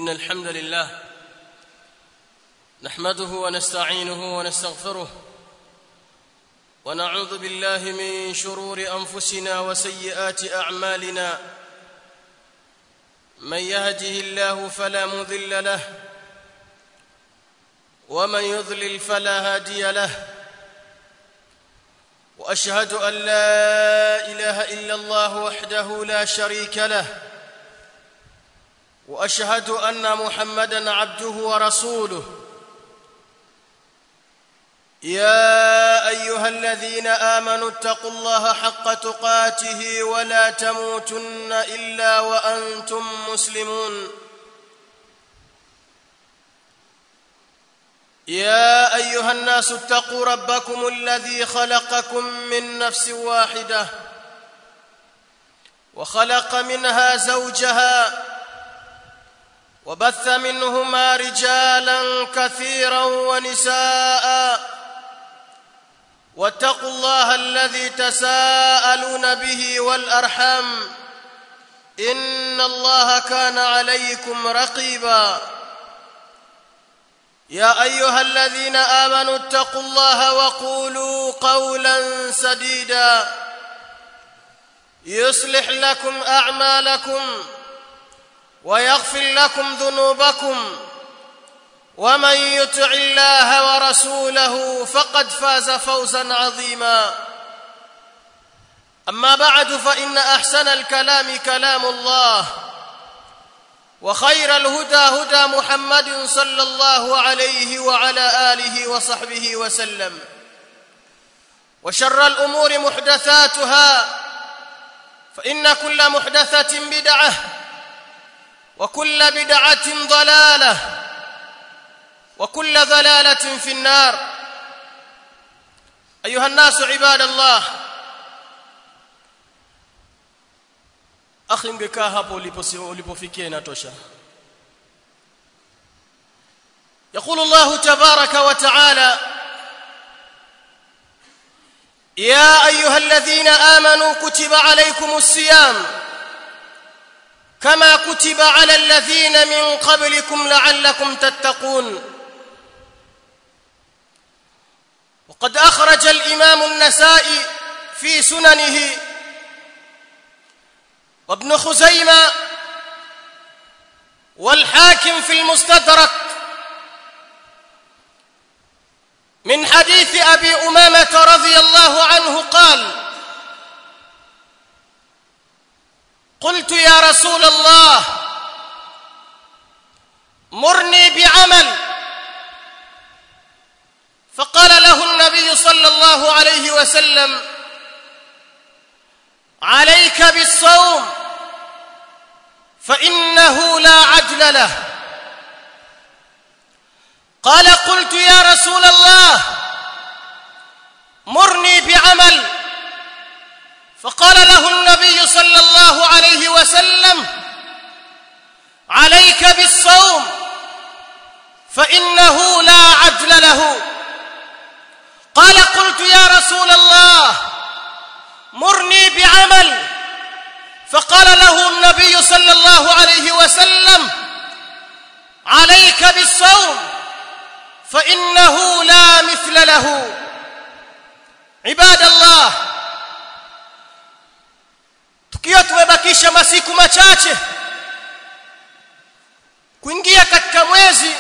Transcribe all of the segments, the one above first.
إن الحمد لله نحمده ونستعينه ونستغفره ونعوذ بالله من شرور أنفسنا وسيئات أعمالنا من يهده الله فلا مضل له ومن يضلل فلا هادي له واشهد ان لا اله الا الله وحده لا شريك له واشهد ان محمدا عبده ورسوله يا ايها الذين امنوا اتقوا الله حق تقاته ولا تموتن الا وانتم مسلمون يا ايها الناس اتقوا ربكم الذي خلقكم من نفس واحده وخلق منها زوجها وبث منهما رجالا كثيرا ونساء واتقوا الله الذي تساءلون به والارحام ان الله كان عليكم رقيبا يا ايها الذين امنوا اتقوا الله وقولوا قولا سديدا يصلح لكم اعمالكم ويغفر لكم ذنوبكم ومن يطع الله ورسوله فقد فاز فوزا عظيما اما بعد فان احسن الكلام كلام الله وخير الهدى هدى محمد صلى الله عليه وعلى اله وصحبه وسلم وشر الامور محدثاتها فان كل محدثه بدعه وكل بدعه ضلاله وكل ضلاله في النار ايها الناس عباد الله akhi ungekaa hapo ulipofikia inatosha يقول الله تبارك وتعالى يا ايها الذين امنوا كتب عليكم الصيام كما كتب على الذين من قبلكم لعلكم تتقون وقد اخرج الامام النسائي في سننه وابن خزيمة والحاكم في المستدرك من حديث أبي أمامة رضي الله عنه قال قلت يا رسول الله مرني بعمل فقال له النبي صلى الله عليه وسلم عليك بالصوم فانه لا عدل له قال قلت يا رسول الله مرني بعمل فقال له النبي صلى الله عليه وسلم عليك بالصوم فانه لا عدل له قال قلت يا رسول الله مرني بعمل فقال له النبي صلى الله عليه وسلم عليك بالصوم فانه لا مثل له عباد الله tukiwa tumebakisha masiku machache kuingia katika mwezi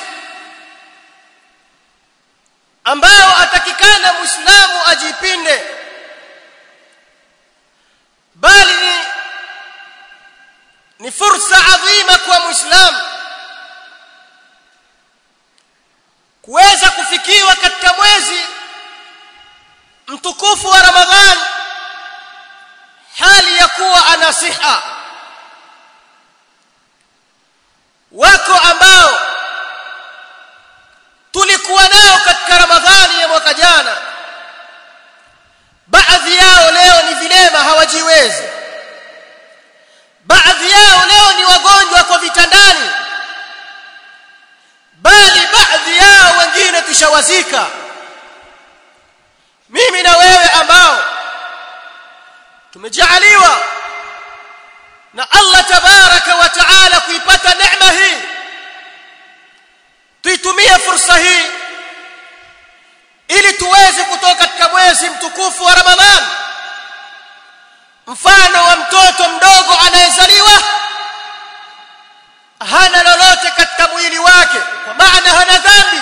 ambao atakikana muislamu ajipinde bali ni, ni fursa adhima kwa muislamu kuweza kufikiwa katika mwezi mtukufu wa ramadhan hali ya kuwa ana siha wako ambao tulikuwa nao katika ramadhani ya mwaka jana baadhi yao leo ni vilema hawajiwezi baadhi yao leo ni wagonjwa kwa vitandani bali baadhi yao wengine tushawazika mimi na wewe ambao tumejaaliwa na Allah tabaraka wa taala kuipata neema hii tuitumie fursa hii ili tuweze kutoka katika mwezi mtukufu wa Ramadhani mfano wa mtoto mdogo anayezaliwa hana lolote katika mwili wake kwa maana hana dhambi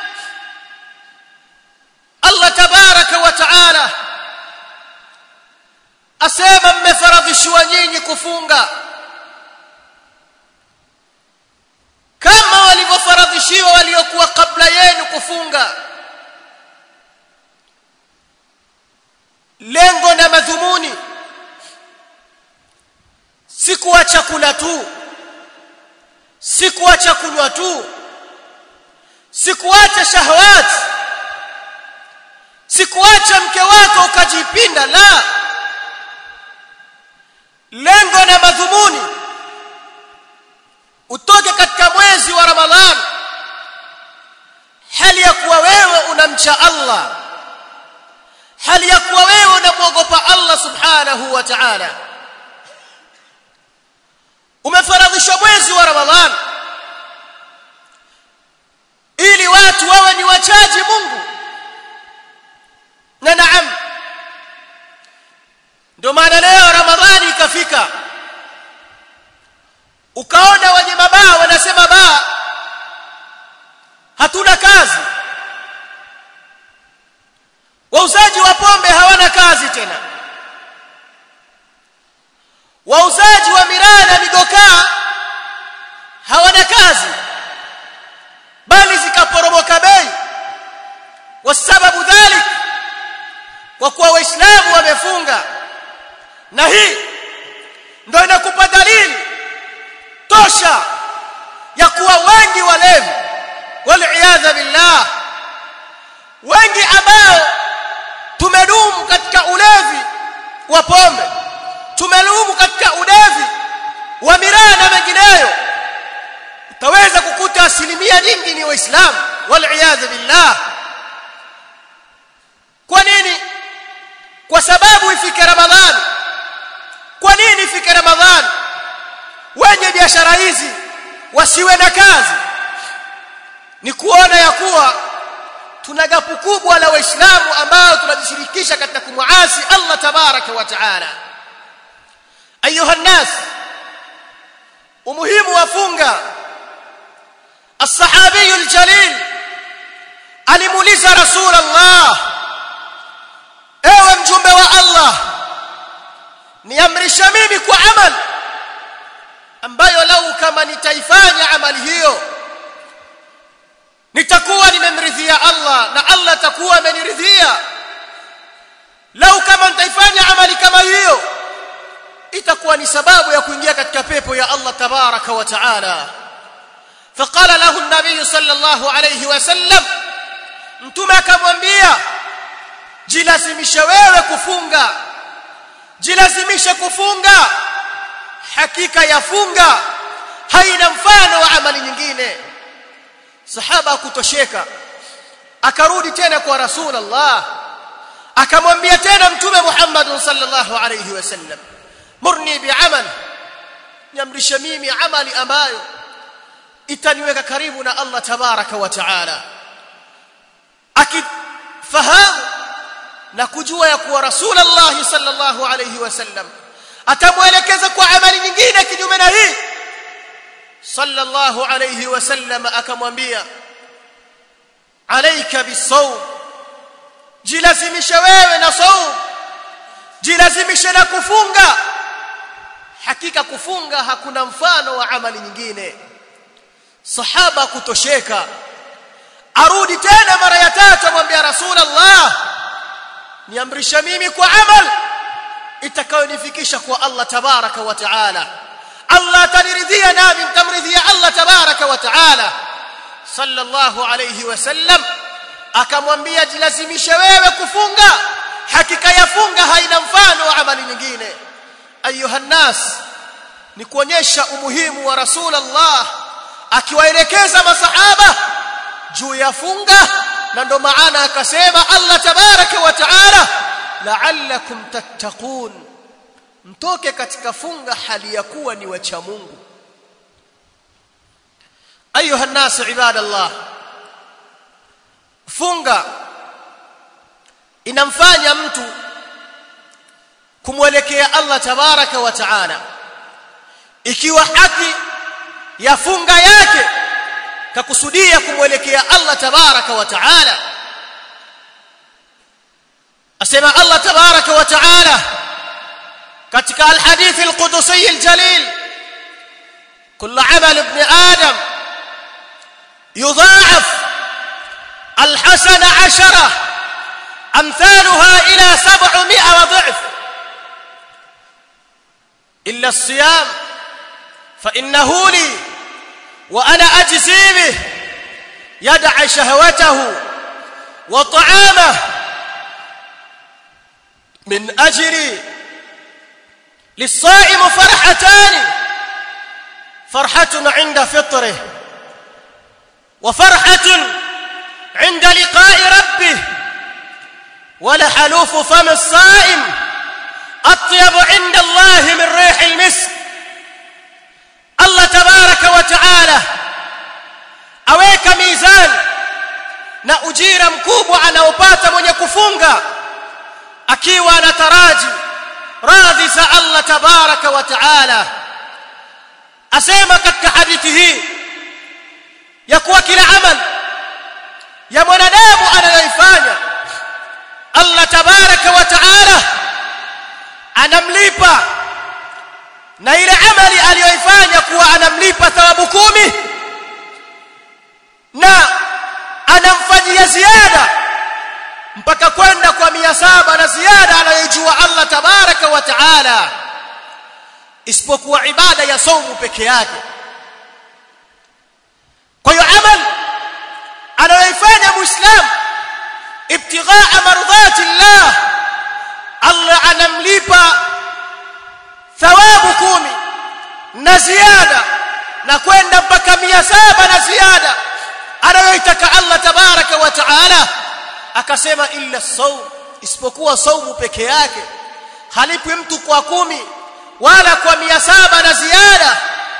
Allah tabaraka wa taala asema mmefaradhishiwa nyinyi kufunga kama walivyofaradhishiwa waliokuwa kabla yenu kufunga lengo na madhumuni si kuacha kula tu si kuacha kunywa tu si kuacha shahawati si kuacha mke wako ukajipinda la lengo na madhumuni utoke katika mwezi wa ramadhani hali ya kuwa wewe unamcha Allah hali ya kuwa wewe unamwogopa Allah subhanahu wa ta'ala umefaradhishwa mwezi wa ramadhani ili watu wawe ni wachaji Mungu na naam ndio maana leo ramadhani ikafika ukaona wenye mabaa wanasema baa hatuna kazi wauzaji wa pombe hawana kazi tena wauzaji wa miraa na migokaa hawana kazi bali zikaporomoka bei wasababu dhalik kwa kuwa waislamu wamefunga na hii ndio inakupa dalili tosha ya kuwa wengi walevi waliyadha billah wengi ambao tumedumu katika ulevi wa pombe tumedumu katika ulevi wa miraa na mengineyo utaweza kukuta asilimia nyingi ni waislamu waliyadha billah kwa nini kwa sababu ifike ramadhani kwa nini ifike ramadhani wenye biashara hizi wasiwe na kazi ni kuona ya kuwa tuna gapu kubwa la waislamu ambao tunajishirikisha katika kumuasi Allah tabaraka wa taala ayuha nas umuhimu wa funga الصحابي الجليل alimuuliza rasul Allah ewe mjumbe wa Allah niamrisha mimi kwa amal ambayo lau kama nitaifanya amali hiyo nitakuwa nimemridhia Allah na Allah atakuwa ameniridhia lau kama nitaifanya amali kama hiyo itakuwa ni sababu ya kuingia katika pepo ya Allah tabaraka wa taala فقال له النبي صلى الله عليه وسلم mtume akamwambia jilazimishe wewe kufunga jilazimishe kufunga hakika ya funga haina mfano wa amali nyingine sahaba kutosheka akarudi tena kwa rasulullah akamwambia tena mtume Muhammad sallallahu alayhi wasallam murni bi'amal niamrisha mimi amali ambayo itaniweka karibu na Allah tabaraka wa taala akifahamu na kujua ya kuwa rasulullah sallallahu alayhi wasallam atamuelekeza kwa amali nyingine kinyume na hii sallallahu alayhi wasallam akamwambia alayka bisawm jilazimisha wewe na saum jilazimisha na kufunga hakika kufunga hakuna mfano wa amali nyingine sahaba kutosheka arudi tena mara ya tatu amwambia rasulullah niamrisha mimi kwa amal itakayonifikisha kwa Allah tabaraka wa taala Allah ataniridhia nami mtamridhia Allah tabaraka wa taala sallallahu alayhi wasallam akamwambia jilazimishe wewe kufunga hakika ya funga haina mfano wa amali nyingine ayuha nas ni kuonyesha umuhimu wa rasulullah akiwaelekeza masahaba juu ya funga na ndo maana akasema Allah tabaraka wa taala la'allakum tattaqun mtoke katika funga hali ya kuwa ni wacha Mungu ayuha nas ibadallah funga inamfanya mtu kumwelekea Allah tabaraka wa taala ikiwa haki ya funga yake kakusudia kumwelekea Allah tabaraka wa taala asema Allah tabaraka wa taala katika alhadith alqudusi aljalil كل عمل ابن آدم يضاعف الحسن عشرة أمثالها إلى سبعمائة وضعف إلا الصيام فإنه لي وأنا أجزي به يدع شهوته وطعامه من أجري للصائم فرحتان فرحة عند فطره وفرحة عند لقاء ربه ولحلوف فم الصائم أطيب عند الله من ريح المسك الله تبارك وتعالى aweka mizani na ujira mkubwa anaopata mwenye kufunga akiwa anataraji radhi za Allah tabaraka wa taala asema katika hadithi hii ya kuwa kila amal ya mwanadamu anayoifanya Allah tabaraka wa taala anamlipa na ile amali aliyoifanya kuwa anamlipa thawabu kumi na anamfanyia ziada mpaka kwenda kwa mia saba na ziada anayojua Allah tabaraka wa taala isipokuwa ibada ya saumu peke yake kwa hiyo amal anayoifanya muislam ibtighaa mardhati llah Allah anamlipa thawabu kumi na ziada na kwenda mpaka mia saba na ziada anayoitaka Allah tabaraka wa taala akasema illa saum isipokuwa saumu peke yake halipwi mtu kwa kumi wala kwa mia saba na ziada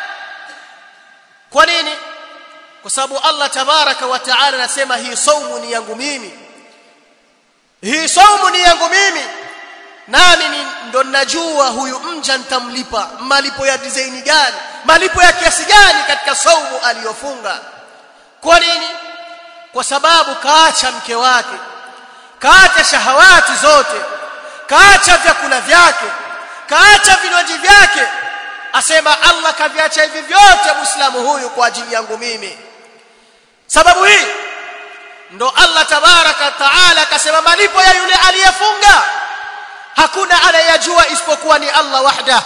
kwa nini kwa sababu Allah tabaraka wa taala anasema hii saumu ni yangu mimi hii saumu ni yangu mimi nami ndo najua huyu mja nitamlipa malipo ya design gani malipo ya kiasi gani katika saumu aliyofunga kwa nini kwa sababu kaacha mke wake kaacha shahawati zote kaacha vyakula vyake kaacha vinywaji vyake asema Allah kaviacha hivi vyote muislamu huyu kwa ajili yangu mimi sababu hii ndo Allah tabaraka taala akasema malipo ya yule aliyefunga hakuna anayejua isipokuwa ni Allah wahda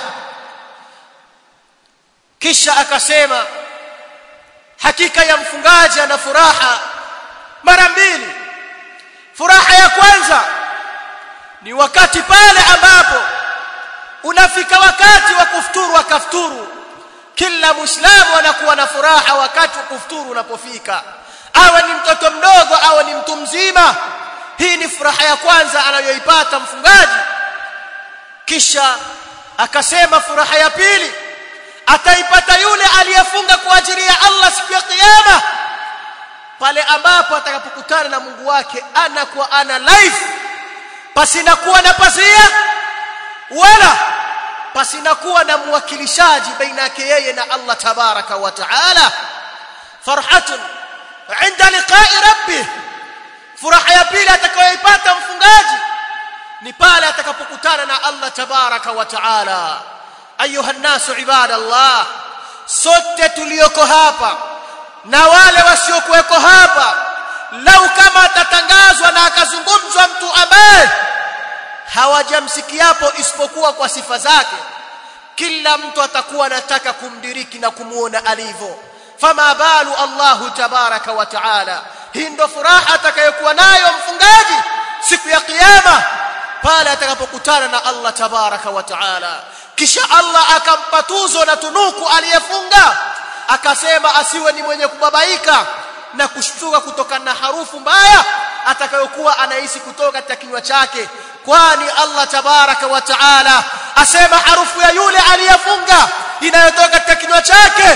kisha akasema hakika ya mfungaji ana furaha mara mbili furaha ya kwanza ni wakati pale ambapo unafika wakati wa kufuturu akafuturu kila muislamu anakuwa na furaha wakati wa kufuturu unapofika awe ni mtoto mdogo awe ni mtu mzima hii ni furaha ya kwanza anayoipata mfungaji kisha akasema furaha ya pili ataipata yule aliyefunga kwa ajili ya Allah siku ya kiyama pale ambapo atakapokutana na Mungu wake ana kwa ana live pasina kuwa na pasia wala pasina kuwa na mwakilishaji baina yake yeye na Allah tabaraka wa taala farhatun inda liqa'i rabbih furaha ya pili atakayoipata mfungaji ni pale atakapokutana na Allah tabaraka wa taala ayuha nasu ibadallah sote tulioko hapa na wale wasiokuweko hapa lau kama atatangazwa na akazungumzwa mtu ambaye hawajamsikiapo isipokuwa kwa sifa zake kila mtu atakuwa anataka kumdiriki na kumuona alivyo fama balu Allahu tabaraka wa taala hii ndo furaha atakayokuwa nayo mfungaji siku ya kiyama pale atakapokutana na Allah tabaraka wa taala kisha Allah akampa tuzo na tunuku aliyefunga akasema asiwe ni mwenye kubabaika na kushtuka kutokana na harufu mbaya atakayokuwa anahisi kutoka katika kinywa chake kwani Allah tabaraka wa taala asema harufu ya yule aliyefunga inayotoka katika kinywa chake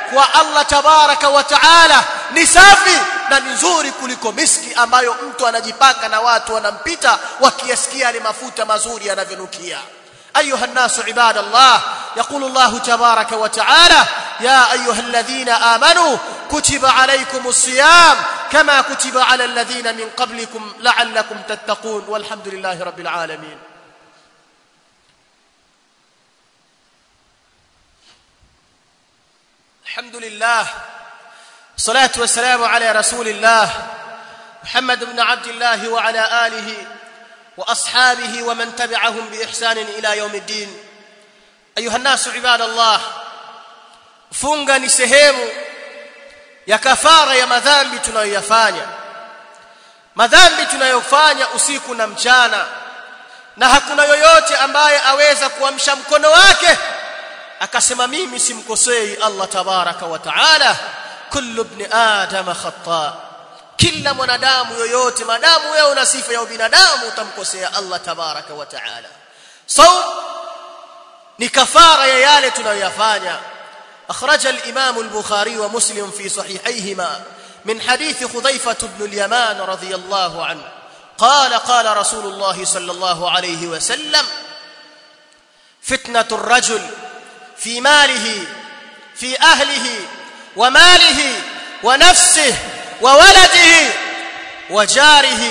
kwa Allah tabaraka wa taala ni safi na ni nzuri kuliko miski ambayo mtu anajipaka na watu wanampita wakiyasikia yale mafuta mazuri yanavyonukia أيها الناس عباد الله يقول الله تبارك وتعالى يا أيها الذين آمنوا كتب عليكم الصيام كما كتب على الذين من قبلكم لعلكم تتقون والحمد لله رب العالمين الحمد لله الصلاة والسلام على رسول الله محمد بن عبد الله وعلى آله واصحابه ومن تبعهم باحسان الى يوم الدين ايها الناس عباد الله funga ni sehemu ya kafara ya madhambi tunayoyafanya madhambi tunayofanya usiku na mchana na hakuna yoyote ambaye aweza kuamsha mkono wake akasema mimi simkosei Allah tabaraka wa taala kullu ibn adam khata kila mwanadamu yoyote madamu wewe una sifa ya ubinadamu utamkosea Allah tabaraka wa taala saum ni kafara ya yale tunayoyafanya أخرج الإمام البخاري ومسلم في صحيحيهما من حديث خذيفة بن اليمان رضي الله عنه قال قال رسول الله صلى الله عليه وسلم فتنة الرجل في ماله في أهله وماله ونفسه وولده وجاره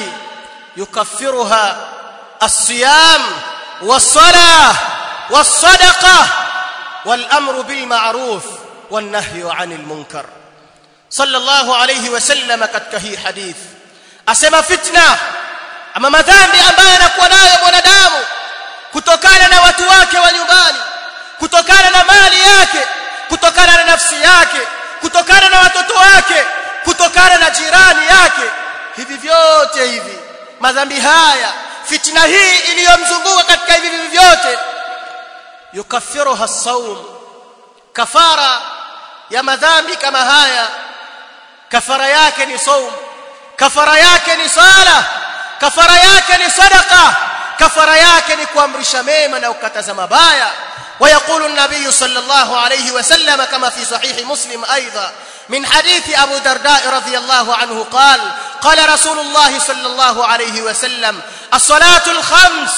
يكفرها الصيام والصلاة والصدقة والأمر بالمعروف والنهي عن المنكر صلى الله عليه وسلم katika hii hadith asema fitna ama madhambi ambayo anakuwa nayo mwanadamu kutokana na watu wake wa nyumbani kutokana na mali yake kutokana na nafsi yake kutokana na watoto wake kutokana na jirani yake hivi vyote hivi madhambi haya fitna hii iliyomzunguka katika hivi vyote yukaffiruha as-sawm kafara ya madhambi kama haya kafara yake ni saum kafara yake ni sala kafara yake ni sadaqa kafara yake ni kuamrisha mema na kukataza mabaya ويقول النبي صلى الله عليه وسلم كما في صحيح مسلم ايضا من حديث ابو درداء رضي الله عنه قال قال رسول الله صلى الله عليه وسلم الصلاه الخمس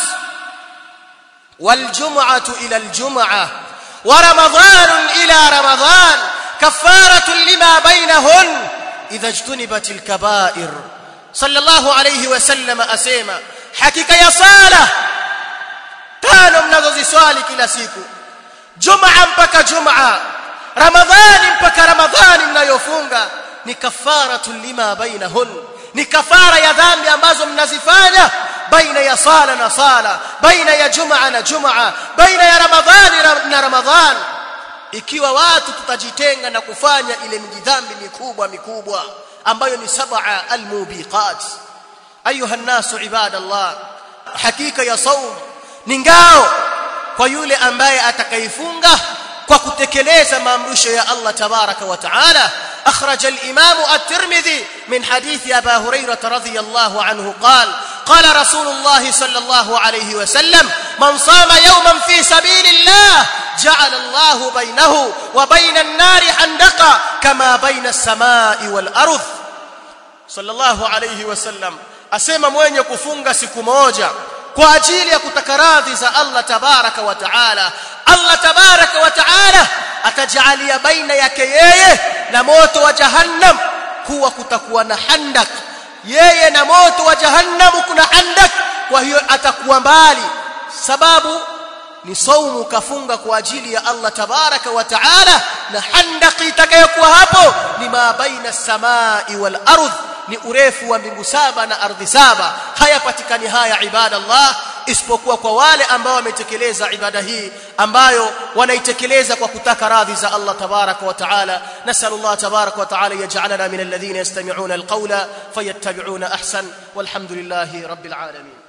والجمعه الى الجمعه ورمضان الى رمضان كفاره لما بينهن اذا اجتنبت الكبائر صلى الله عليه وسلم اسما حقيقه يا صلاه tano mnazoziswali kila siku jumaa mpaka jumaa ramadhani mpaka ramadhani mnayofunga ni kafaratu lima bainahun ni kafara ya dhambi ambazo mnazifanya baina ya sala na sala baina ya jumaa na jumaa baina ya ramadhani na ramadhan ikiwa watu tutajitenga na kufanya ile mijidhambi mikubwa mikubwa ambayo ni sab'a almubiqat ayuha an-nasu ibadallah hakika ya saum ni ngao kwa yule ambaye atakaifunga kwa kutekeleza maamrisho ya Allah tabaraka wa taala أخرج الإمام الترمذي من حديث أبا هريرة رضي الله عنه قال قال رسول الله صلى الله عليه وسلم من صام يوما في سبيل الله جعل الله بينه وبين النار حندقا كما بين السماء والأرض صلى الله عليه وسلم أسمى mwenye kufunga siku moja kwa ajili ya kutaka radhi za Allah tabaraka wa taala Allah tabaraka wa taala atajalia baina yake yeye na moto wa jahannam kuwa kutakuwa na handak yeye na moto wa jahannam kuna handak kwa hiyo atakuwa mbali sababu ni saumu kafunga kwa ajili ya Allah tabaraka wa taala na handaki itakayokuwa hapo ni ma baina samai wal ardh ni urefu wa mbingu saba na ardhi saba hayapatikani haya ibada Allah isipokuwa kwa wale ambao wametekeleza ibada hii ambayo wanaitekeleza kwa kutaka radhi za Allah tabaraka wa taala nasal Allah tabaraka wa taala yaj'alana min alladhina yastami'una alqawla fayattabi'una ahsan walhamdulillahi rabbil alamin